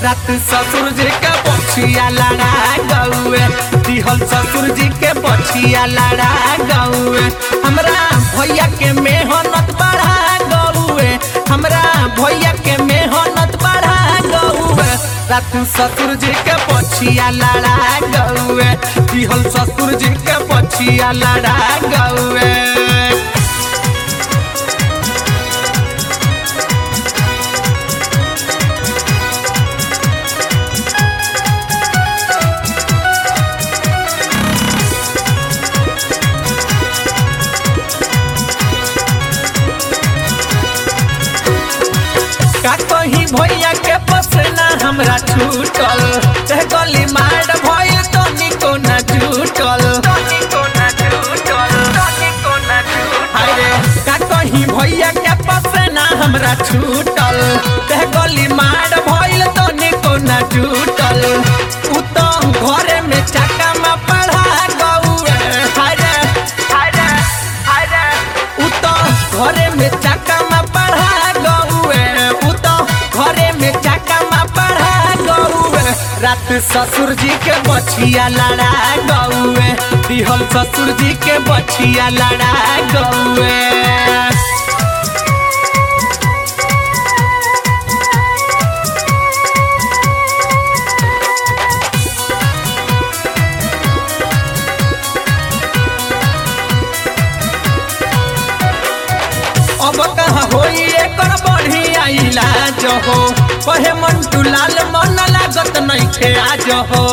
रात ससुर जी के बछिया लड़ा गौए दिहल ससुर जी के बछिया लड़ा गौए हमरा भैया के मेहनत बढ़ा गौए हमरा भैया के मेहनत बढ़ा गौए रात ससुर जी के बछिया लड़ा गौए दिहल ससुर जी के बछिया लड़ा गौए का कहीं भैया के पसना हमरा छूटल ते गली मार भइल तो निको न छूटल हाय रे का कहीं भैया के पसना हमरा छूटल ते गली मार भइल तो निको न छूटल उ तो घरे में चक्का में पढ़ा गौए हाय रे हाय रे हाय रे उ तो घरे में चक्का में पढ़ा गौए उ तो घरे में चक्का में पढ़ा गौए रात ससुर जी के बछिया लड़ा गौए दिहल ससुर जी के बछिया लड़ा गौए अब कहाँ होई एकर बढ़िया इलाज हो कहे मंटू लाल मन लागत नहीं खे आज हो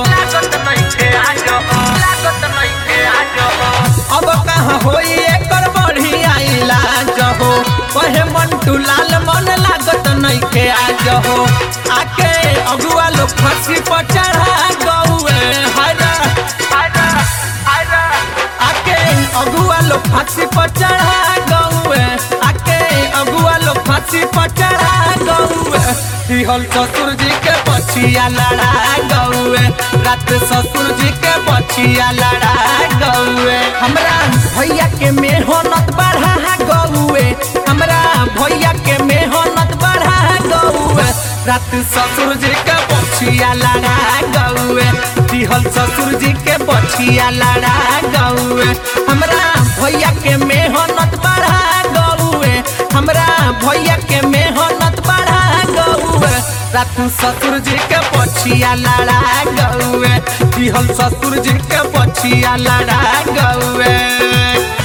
अब कहाँ होई एकर बढ़िया इलाज हो कहे मंटू लाल मन लागत नहीं खे आज हो आके अगुआ लोग फांसी पर चढ़ा गौए हरा हरा हरा आके अगुआ लोग फांसी पर चढ़ा गौए आके अगुआ लोग फांसी पर चढ़ा गौए दिहल ससुर जी के बछिया लड़ा गौए रात ससुर जी के बछिया लड़ा गौए हमरा भैया के मेहनत बढ़ा गौए हमरा भैया के मेहनत बढ़ा गौए रात ससुर जी के बछिया लड़ा गौए दिहल ससुर जी के बछिया लड़ा गौए हमरा भैया के मेहनत बढ़ा गौए हमरा भैया के मेहनत बढ़ा गौए रात ससुर जी के बछिया लड़ा गौए दिहल ससुर जी के बछिया लड़ा गौए